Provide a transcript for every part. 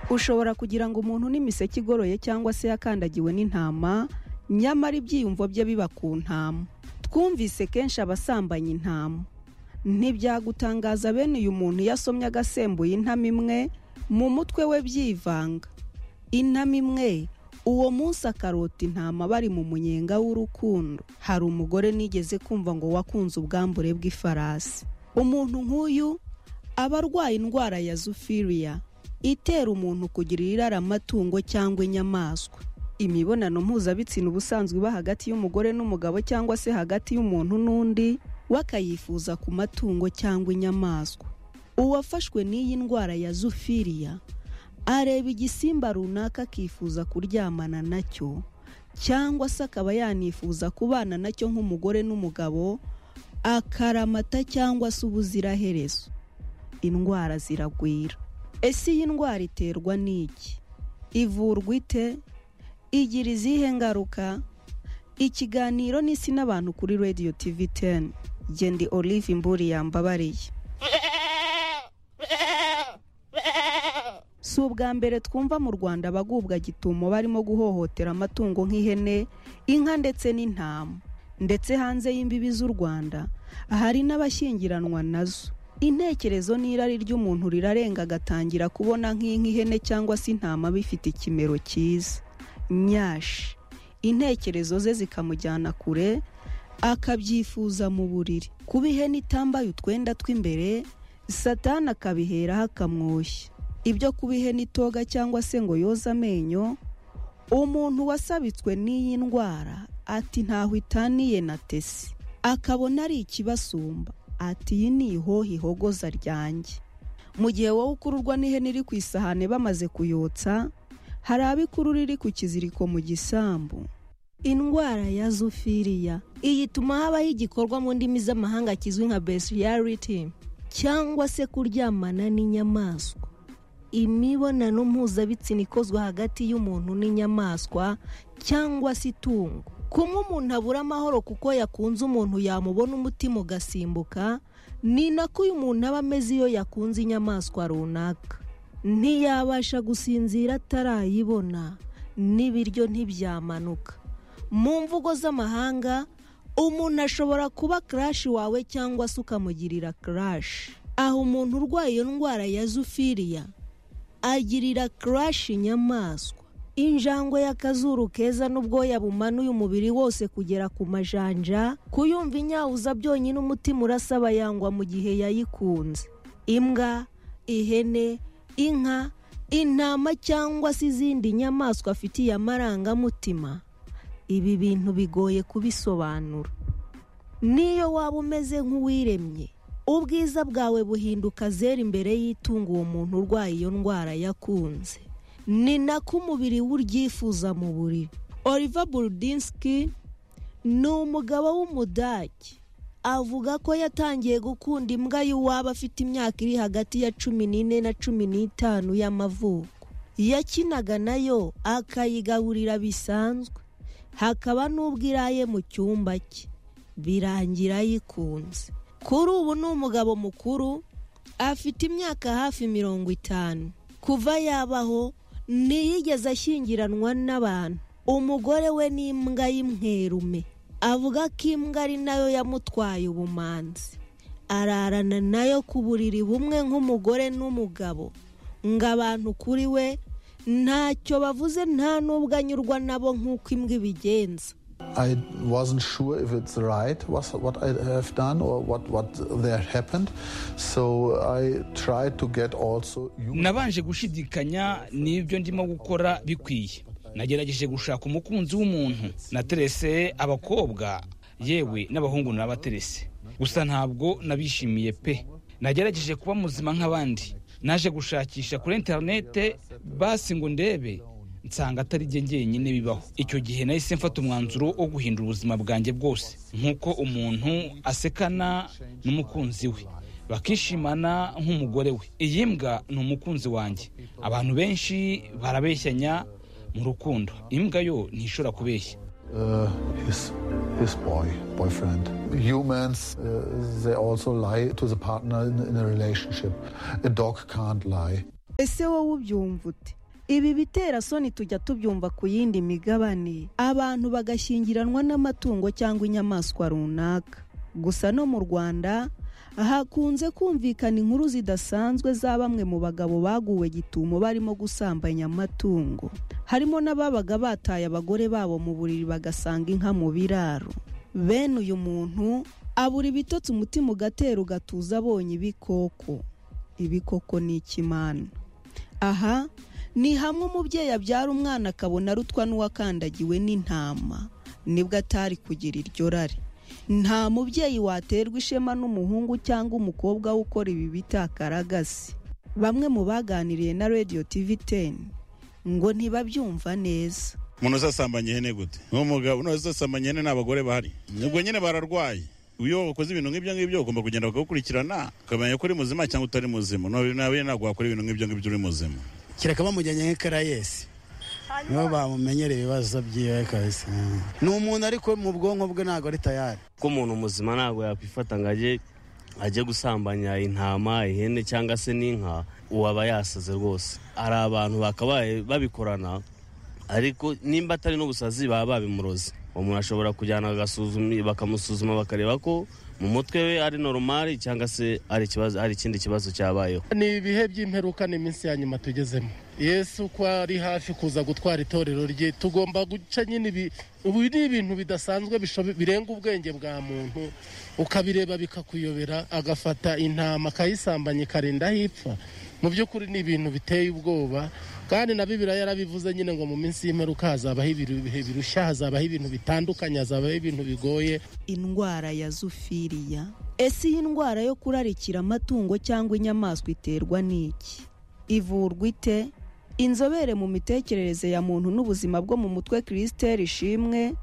ushobora kugira ngo umuntu n'imiseke igoroye cyangwa se yakandagiwe n'intama nyamara ibyiyumvo bye biba ku ntama twumvise kenshi abasambanya intama ntibyagutangaza bene uyu muntu iyo asomye agasembuye intama imwe mu mutwe we byivanga intama imwe uwo munsi akarota intama bari mu munyenga w'urukundo hari umugore nigeze kumva ngo wakunze ubwambure bw'ifarasi umuntu nk'uyu aba arwaye indwara ya zufiriya itera umuntu kugira iraramatungo cyangwa inyamaswa imibonano mpuzabitsina ubusanzwe iba hagati y'umugore n'umugabo cyangwa se hagati y'umuntu n'undi we akayifuza ku matungo cyangwa inyamaswa uwafashwe n'iyi ndwara ya zufiriya areba igisimba runaka akifuza kuryamana nacyo cyangwa se akaba yanifuza kubana nacyo nk'umugore n'umugabo akaramata cyangwa se ubuziraherezo indwara ziragwira ese iyi ndwara iterwa n'iki ivurwa ite igira izihe ngaruka ikiganiro n'isi n'abantu kuri radiyo tivi teni gendi olive imburi yambabariye si ubwa mbere twumva mu rwanda abagubwa gitumo barimo guhohotera amatungo nk'ihene inka ndetse n'intama ndetse hanze y'imbibi z'u rwanda hari n'abashyingiranwa nazo intekerezo n'irari ry'umuntu rirarenga agatangira kubona nk'inka ihene cyangwa se intama bifite ikimero cyiza nyashi intekerezo ze zikamujyana kure akabyifuza mu buriri kuba ihene itambaye utwenda tw'imbere satana akabiheraho akamwoshya ibyo kuba ihene itoga cyangwa se ngo yoze amenyo umuntu wasabitswe n'iyi ndwara ati ntaho itaniye na tesi akabona ari ikibasumba ati iyi ni ihoho ihogoza ryanjye mu gihe wowe ukururwa n'ihene iri ku isahane bamaze kuyotsa hari abo ikurura iri ku kiziriko mu gisambu indwara ya zufiriya iyi ituma habaho igikorwa mu ndimi z'amahanga kizwi nka besiyariti cyangwa se kuryamana n'inyamaswa imibonano mpuzabitsina ikozwe hagati y'umuntu n'inyamaswa cyangwa se itungo kumwe umuntu abura amahoro kuko yakunze umuntu yamubona umutima ugasimbuka ni nako uyu muntu aba ameze iyo yakunze inyamaswa runaka ntiyabasha gusinzira atarayibona n'ibiryo ntibyamanuka mu mvugo z'amahanga umuntu ashobora kuba karashi wawe cyangwa se ukamugirira karashi aho umuntu urwaye iyo ndwara ya zufiriya agirira karashi inyamaswa injangwe y'akazuru keza n'ubwoya bumanuye umubiri wose kugera ku majanja kuyumva inyawuza byonyine umutima urasaba yangwa mu gihe yayikunze imbwa ihene inka intama cyangwa se izindi nyamaswa afitiye amarangamutima ibi bintu bigoye kubisobanura n'iyo waba umeze nk'uwiremye ubwiza bwawe buhinduka zera imbere y'itungo uwo muntu urwaye iyo ndwara yakunze ni nako umubiri uryifuza mu buriri oliva burudinski ni umugabo w'umudage avuga ko yatangiye gukunda imbwa y'uwaba afite imyaka iri hagati ya cumi n'ine na cumi n'itanu y'amavuko yakinaga nayo akayigaburira bisanzwe hakaba n'ubwo iraye mu cyumba cye birangira ayikunze kuri ubu ni umugabo mukuru afite imyaka hafi mirongo itanu kuva yabaho ntiyigeze ashyingiranwa n'abantu umugore we ni imbwa y'imwerume avuga ko imbwa ari nayo yamutwaye ubumanzi ararana nayo ku buriri bumwe nk'umugore n'umugabo ngo abantu kuri we ntacyo bavuze nta n'ubwo anyurwa nabo nk'uko imbwa ibigenza I wasn't sure if it's right was what I have done or what what there happened, so I tried to get also you. nabanje gushidikanya n'ibyo ndimo gukora bikwiye nagerageje gushaka umukunzi w'umuntu naterese abakobwa yewe n'abahungu nabaterese gusa ntabwo nabishimiye pe nagerageje kuba muzima nk'abandi naje gushakisha kuri interinete basi ngo ndebe nsanga atari jye njyenyine bibaho icyo gihe nahise mfata umwanzuro wo guhindura ubuzima bwanjye bwose nk'uko umuntu asekana n'umukunzi we bakishimana nk'umugore we iyi mbwa ni umukunzi wanjye abantu benshi barabeshyanya mu rukundo imbwa yo ntishobora kubeshya Uh, his his boy boyfriend. Humans uh, they also lie to the partner in, in a relationship. A dog can't lie. ese wowe ubyumva ute ibi bitera soni tujya tubyumva ku yindi migabane abantu bagashyingiranwa n'amatungo cyangwa inyamaswa runaka gusa no mu rwanda hakunze kumvikana inkuru zidasanzwe za bamwe mu bagabo baguwe gitumo barimo gusambanya amatungo harimo n'ababaga bataye abagore babo mu buriri bagasanga inka mu biraro bene uyu muntu abura ibitotsi umutima ugatera ugatuza abonye ibikoko ibikoko ni ikimana aha ni hamwe umubyeyi abyara umwana akabona arutwa n'uwakandagiwe n'intama nibwo atari kugira iryo rari nta mubyeyi waterwa ishema n'umuhungu cyangwa umukobwa we ukora ibi bitakaragasi bamwe mu baganiriye na radiyo tivi teni ngo ntibabyumva neza umuntu uzasambanya ihene gute n'umugabo uzasambanya ihene n'abagore bahari ubwo nyine bararwaye iyo wakoze ibintu nk'ibyo ngibyo ugomba kugenda bakagukurikirana ukamenya ko uri muzima cyangwa utari muzima nawe ntabwo wakora ibintu nk'ibyo ngibyo uri muzima kireka bamujyanye nk'ikarayesi nibo bamumenyera ibibazo byiwe kabisa ni umuntu ariko mu bwonko bwe ntabwo ari tayari ko umuntu muzima ntabwo yakwifata ngo ajye ajye gusambanya intama ihene cyangwa se n'inka uwaba yasaze rwose hari abantu bakabaye babikorana ariko nimba atari n'ubusazi baba babimuroze umuntu ashobora kujyana bakamusuzuma bakareba ko mu mutwe we ari normal cyangwa se ari ikibazo ari ikindi kibazo cyabayeho ni ibihe by'imperuka n'iminsi ya nyuma tugezemo yesu ko ari hafi kuza gutwara itorero rye tugomba guca nyine ibi ubu ni ibintu bidasanzwe birenga ubwenge bwa muntu ukabireba bikakuyobera agafata intama akayisambanya ikarinda aho ipfa mu by'ukuri ni ibintu biteye ubwoba kandi na bibiriya yarabivuze nyine ngo mu minsi y'imperuka hazabaho ibihe birushya hazabaho ibintu bitandukanye hazabaho ibintu bigoye indwara ya zufiriya ese iyi ndwara yo kurarikira amatungo cyangwa inyamaswa iterwa n'iki ivurwa ite inzobere mu mitekerereze ya muntu n'ubuzima bwo mu mutwe kirisiteri ishimwe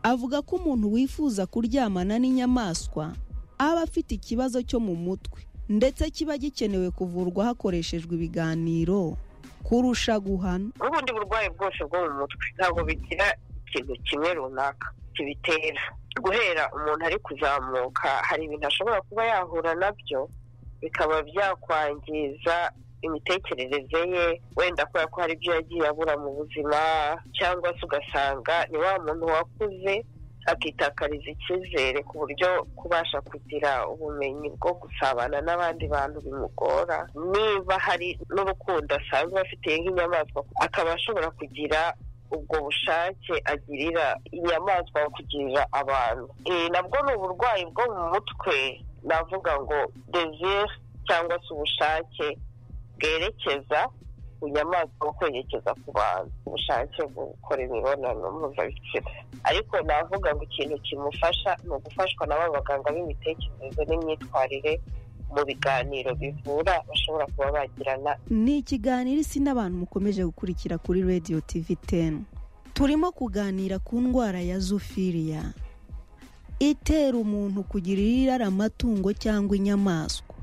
avuga ko umuntu wifuza kuryamana n'inyamaswa aba afite ikibazo cyo mu mutwe ndetse kiba gikenewe kuvurwa hakoreshejwe ibiganiro kurusha guhana n'ubundi burwayi bwose bwo mu mutwe ntabwo bigira ikintu kimwe runaka kibitera guhera umuntu ari kuzamuka hari ibintu ashobora kuba yahura nabyo bikaba byakwangiza imitekerereze ye wenda kubera ko hari ibyo yagiye abura mu buzima cyangwa se ugasanga ni wa muntu wakuze akitakariza icyizere ku buryo kubasha kugira ubumenyi bwo gusabana n'abandi bantu bimugora niba hari n'urukundo asanzwe afitiye nk'inyamaswa akaba ashobora kugira ubwo bushake agirira inyamaswa kugirira abantu nabwo ni uburwayi bwo mu mutwe navuga ngo desire cyangwa se ubushake bwerekeza inyamaswa wo kwerekeza ku bantu ubushake bwo gukora imibonano mpuzabitsina ariko navuga ngo ikintu kimufasha ni ugufashwa na ba baganga b'imitekerereze n'imyitwarire mu biganiro bivura bashobora kuba bagirana ni ikiganiro isi n'abantu mukomeje gukurikira kuri radiyo tivi teni turimo kuganira ku ndwara ya zufiriya itera umuntu kugira irara amatungo cyangwa inyamaswa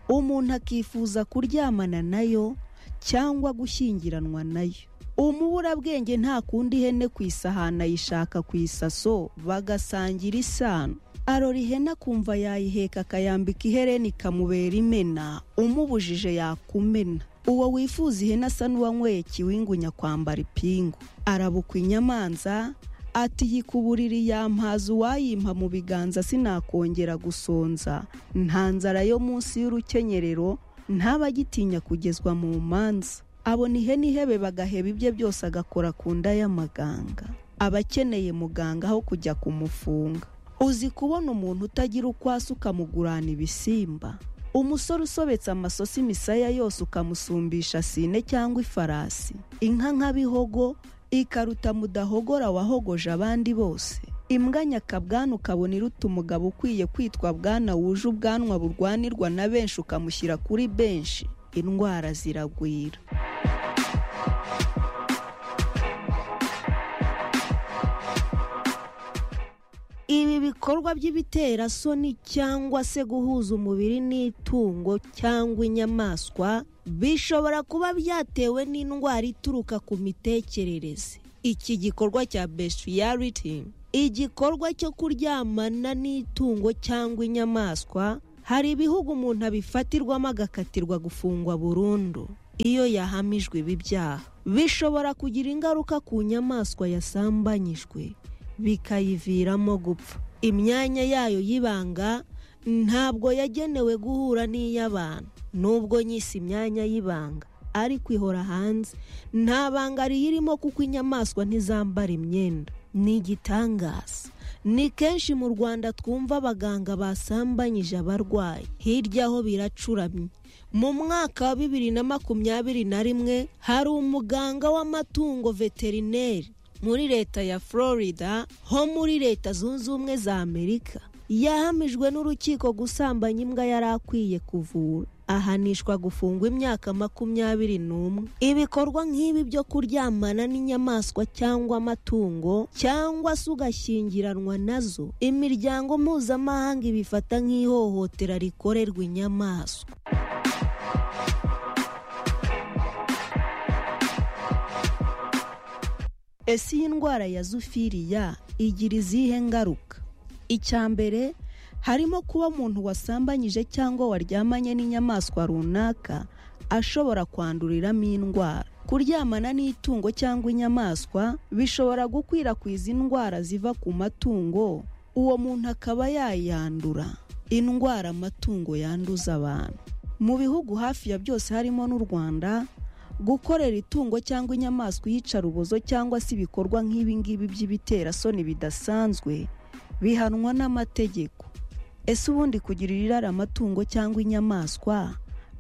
umuntu akifuza kuryamana nayo cyangwa gushyingiranwa nayo umuburabwenge nta kundi ihene ku isahani ayishaka ku isaso bagasangira isano arora ihene akumva yayiheka akayambika ihereni ikamubera imena umubujije yakumena uwo wifuza ihene asa n'uwanyweye kiwingunya kwambara ipingu arabukwa inyamanza ati yikuburiri yampaza uwayimpa mu biganza sinakongera gusonza nta nzara yo munsi y'urukenyerero ntaba agitinya kugezwa mu manza abona ihene ihebe bagaheba ibye byose agakora ku nda y'amaganga aba akeneye muganga aho kujya kumufunga uzi kubona umuntu utagira uko asa ukamugurana ibisimba umusore usobetse amasosi imisaya yose ukamusumbisha sine cyangwa ifarasi inka nka bihogo ikaruta mudahogora wahogoje abandi bose imbwa nyakabwana ukabona iruta umugabo ukwiye kwitwa bwana wuje ubwanwa burwanirwa na benshi ukamushyira kuri benshi indwara ziragwira ibi bikorwa by'ibiterasoni cyangwa se guhuza umubiri n'itungo cyangwa inyamaswa bishobora kuba byatewe n'indwara ituruka ku mitekerereze iki gikorwa cya beshyirariti igikorwa cyo kuryamana n'itungo cyangwa inyamaswa hari ibihugu umuntu abifatirwamo agakatirwa gufungwa burundu iyo yahamijwe ibi byaha bishobora kugira ingaruka ku nyamaswa yasambanyijwe bikayiviramo gupfa imyanya yayo y'ibanga ntabwo yagenewe guhura n'iy'abantu nubwo nyisi imyanya y'ibanga ariko ihora hanze nta banga riyirimo kuko inyamaswa ntizambara imyenda ni igitangaza ni kenshi mu rwanda twumva abaganga basambanyije abarwayi hirya ho biracuramye mu mwaka wa bibiri na makumyabiri na rimwe hari umuganga w'amatungo veterineri muri leta ya florida ho muri leta zunze ubumwe za amerika yahamijwe n'urukiko gusambanya imbwa yari akwiye kuvura ahanishwa gufungwa imyaka makumyabiri n'umwe ibikorwa nk'ibi byo kuryamana n'inyamaswa cyangwa amatungo cyangwa se ugashyingiranwa nazo imiryango mpuzamahanga ibifata nk'ihohotera rikorerwa inyamaswa ese iyi ndwara ya zufiriya igira izihe ngaruka icya mbere harimo kuba umuntu wasambanyije cyangwa waryamanye n'inyamaswa runaka ashobora kwanduriramo indwara kuryamana n'itungo cyangwa inyamaswa bishobora gukwirakwiza indwara ziva ku matungo uwo muntu akaba yayandura indwara amatungo yanduza abantu mu bihugu hafi ya byose harimo n'u rwanda gukorera itungo cyangwa inyamaswa iyicarubozo cyangwa se ibikorwa nk'ibingibi by'ibiterasoni bidasanzwe bihanwa n'amategeko ese ubundi kugirira irari amatungo cyangwa inyamaswa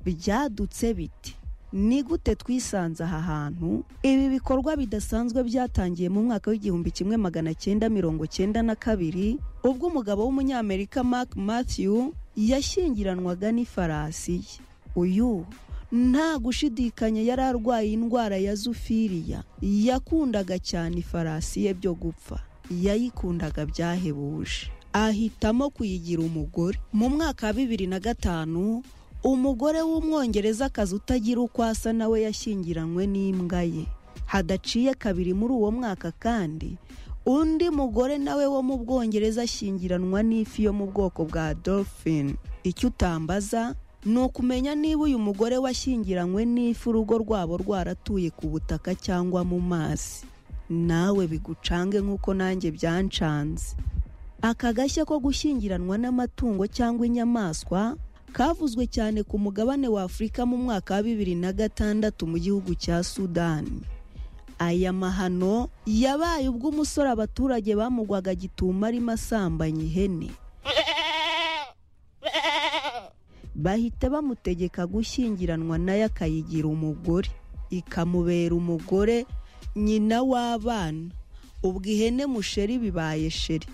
byadutse biti ni gute twisanze aha hantu ibi bikorwa bidasanzwe byatangiye mu mwaka w'igihumbi kimwe magana cyenda mirongo cyenda na kabiri ubwo umugabo w'umunyamerika mark matthew yashyingiranwaga n'ifarasi ye uyu nta gushidikanya yari arwaye indwara ya zufiriya yakundaga cyane ifarasi ye byo gupfa yayikundaga byahebuje ahitamo kuyigira umugore mu mwaka wa bibiri na gatanu umugore w'umwongereza akazi utagira uko asa nawe yashyingiranywe n'imbwa ye hadaciye kabiri muri uwo mwaka kandi undi mugore nawe wo mu bwongereza ashyingiranwa n'ifi yo mu bwoko bwa dolphin icyo utambaza ni ukumenya niba uyu mugore washyingiranywe n'ifi urugo rwabo rwaratuye ku butaka cyangwa mu mazi nawe bigucange nk'uko nanjye byancanze aka gashya ko gushyingiranwa n'amatungo cyangwa inyamaswa kavuzwe cyane ku mugabane wa afurika mu mwaka wa bibiri na gatandatu mu gihugu cya sudani aya mahano yabaye ubwo umusore abaturage bamugwaga gituma arimo asambanya ihene bahita bamutegeka gushyingiranwa nayo akayigira umugore ikamubera umugore nyina w'abana ubwo ihene musheri bibaye sheri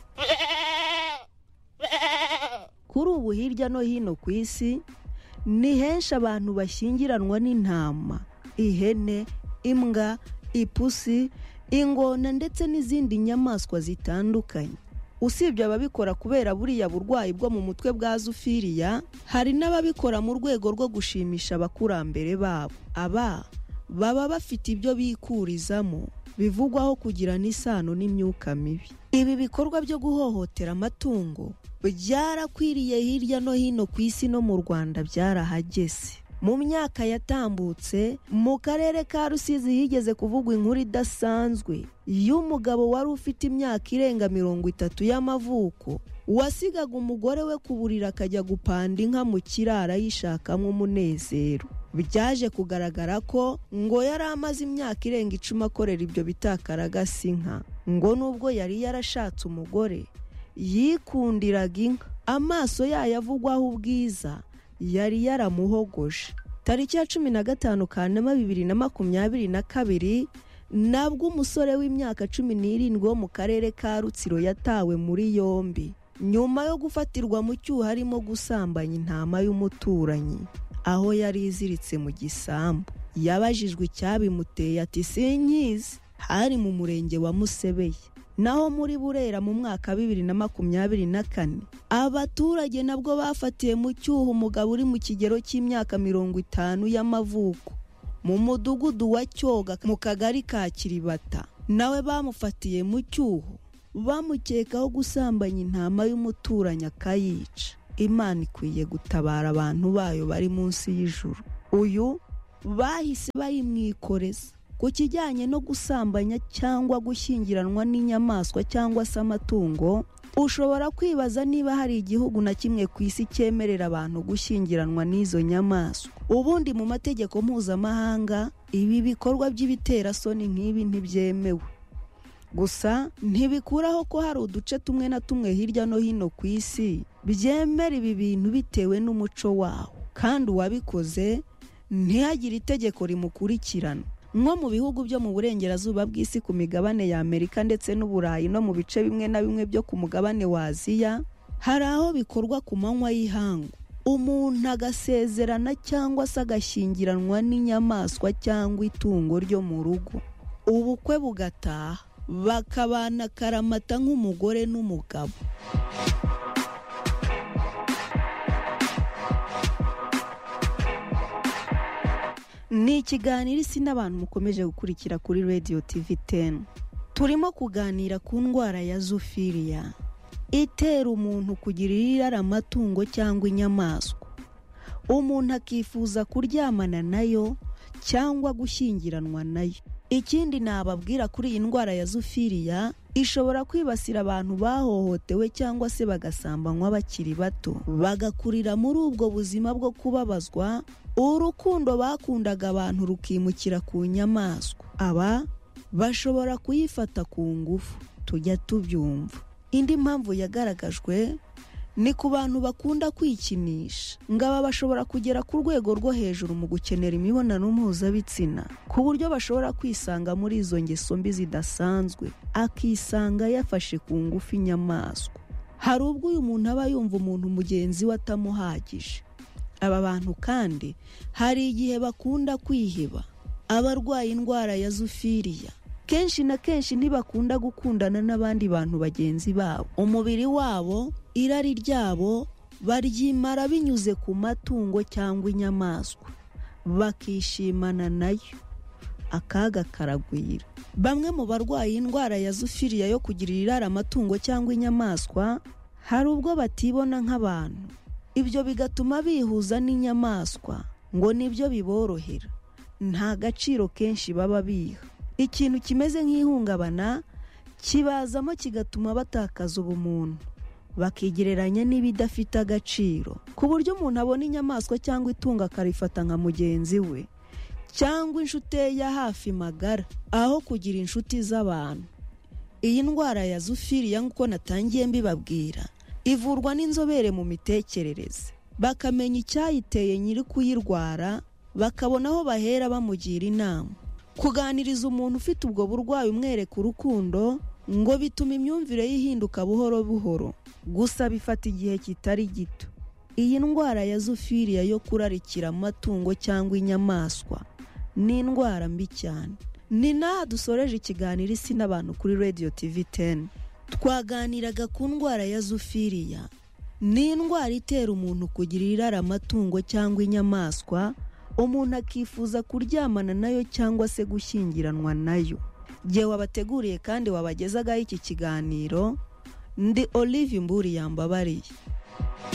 kuri ubu hirya no hino ku isi ni henshi abantu bashyingiranwa n'intama ihene imbwa ipusi ingona ndetse n'izindi nyamaswa zitandukanye usibye ababikora kubera buriya burwayi bwo mu mutwe bwa zufiriya hari n'ababikora mu rwego rwo gushimisha abakurambere babo aba baba bafite ibyo bikurizamo bivugwaho kugirana isano n'imyuka mibi ibi bikorwa byo guhohotera amatungo byarakwiriye hirya no hino ku isi no mu rwanda byarahageze mu myaka yatambutse mu karere ka rusizi higeze kuvugwa inkuru idasanzwe y'umugabo wari ufite imyaka irenga mirongo itatu y'amavuko wasigaga umugore we ku buriri akajya gupanda inka mu kiraro ayishakamo umunezero byaje kugaragara ko ngo yari amaze imyaka irenga icumi akorera ibyo bitakaragasa inka ngo nubwo yari yarashatse umugore yikundiraga inka amaso yayo avugwaho ubwiza yari yaramuhogoje tariki ya cumi na gatanu kanama bibiri na makumyabiri na kabiri nabwo umusore w'imyaka cumi n'irindwi wo mu karere ka rutsiro yatawe muri yombi nyuma yo gufatirwa mu cyuho arimo gusambanya intama y'umuturanyi aho yari iziritse mu gisambu yabajijwe icyabimuteye ati sinkizi hari mu murenge wa musebeye naho muri burera mu mwaka bibiri na makumyabiri na kane abaturage nabwo bafatiye mu cyuho umugabo uri mu kigero cy'imyaka mirongo itanu y'amavuko mu mudugudu wa cyoga mu kagari ka kiribata nawe bamufatiye mu cyuho bamukekaho gusambanya intama y'umuturanyi akayica imana ikwiye gutabara abantu bayo bari munsi y'ijuru uyu bahise bayimwikoreza ku kijyanye no gusambanya cyangwa gushyingiranwa n'inyamaswa cyangwa se amatungo ushobora kwibaza niba hari igihugu na kimwe ku isi cyemerera abantu gushyingiranwa n'izo nyamaswa ubundi mu mategeko mpuzamahanga ibi bikorwa by'ibiterasoni nk'ibi ntibyemewe gusa ntibikuraho ko hari uduce tumwe na tumwe hirya no hino ku isi byemera ibi bintu bitewe n'umuco wawo kandi uwabikoze ntihagire itegeko rimukurikirana nko mu bihugu byo mu burengerazuba bw'isi ku migabane y'amerika ndetse n'uburayi no mu bice bimwe na bimwe byo ku mugabane wa aziya hari aho bikorwa ku manywa y'ihangu umuntu agasezerana cyangwa se agashyingiranwa n'inyamaswa cyangwa itungo ryo mu rugo ubukwe bugataha bakabana karamata nk'umugore n'umugabo ni ikiganiro isi n'abantu mukomeje gukurikira kuri radiyo tivi teni turimo kuganira ku ndwara ya zufiriya itera umuntu kugirira irara amatungo cyangwa inyamaswa umuntu akifuza kuryamana nayo cyangwa gushyingiranwa nayo ikindi nababwira kuri iyi ndwara ya zufiriya ishobora kwibasira abantu bahohotewe cyangwa se bagasambanywa bakiri bato bagakurira muri ubwo buzima bwo kubabazwa urukundo bakundaga abantu rukimukira ku nyamaswa aba bashobora kuyifata ku ngufu tujya tubyumva indi mpamvu yagaragajwe ni ku bantu bakunda kwikinisha ngo aba bashobora kugera ku rwego rwo hejuru mu gukenera imibonano mpuzabitsina ku buryo bashobora kwisanga muri izo ngeso mbi zidasanzwe akisanga yafashe ku ngufu inyamaswa hari ubwo uyu muntu aba yumva umuntu mugenzi we atamuhagije aba bantu kandi hari igihe bakunda kwiheba abarwaye indwara ya zufiriya kenshi na kenshi ntibakunda gukundana n'abandi bantu bagenzi babo umubiri wabo irari ryabo baryimara binyuze ku matungo cyangwa inyamaswa bakishimana nayo akaga karagwira bamwe mu barwaye indwara ya zufiriya yo kugirira irara amatungo cyangwa inyamaswa hari ubwo batibona nk'abantu ibyo bigatuma bihuza n'inyamaswa ngo nibyo biborohera nta gaciro kenshi baba biha ikintu kimeze nk'ihungabana kibazamo kigatuma batakaza ubumuntu bakigereranya n'ibidafite agaciro ku buryo umuntu abona inyamaswa cyangwa itungo akarifata nka mugenzi we cyangwa inshuti ye ya hafi magara aho kugira inshuti z'abantu iyi ndwara ya zufiriya nk'uko natangiye mbibabwira ivurwa n'inzobere mu mitekerereze bakamenya icyayiteye nyiri kuyirwara bakabona aho bahera bamugira inama kuganiriza umuntu ufite ubwo burwayi umwereka urukundo ngo bituma imyumvire yihinduka buhoro buhoro gusa bifata igihe kitari gito iyi ndwara ya zufiriya yo kurarikira amatungo cyangwa inyamaswa ni indwara mbi cyane ni n'aha dusoreje ikiganiro isi n'abantu kuri radiyo tivi teni twaganiraga ku ndwara ya zufiriya ni indwara itera umuntu kugira irara amatungo cyangwa inyamaswa umuntu akifuza kuryamana nayo cyangwa se gushyingiranwa nayo igihe wabateguriye kandi wabagezaga iki kiganiro ndi olive mburi yambabariye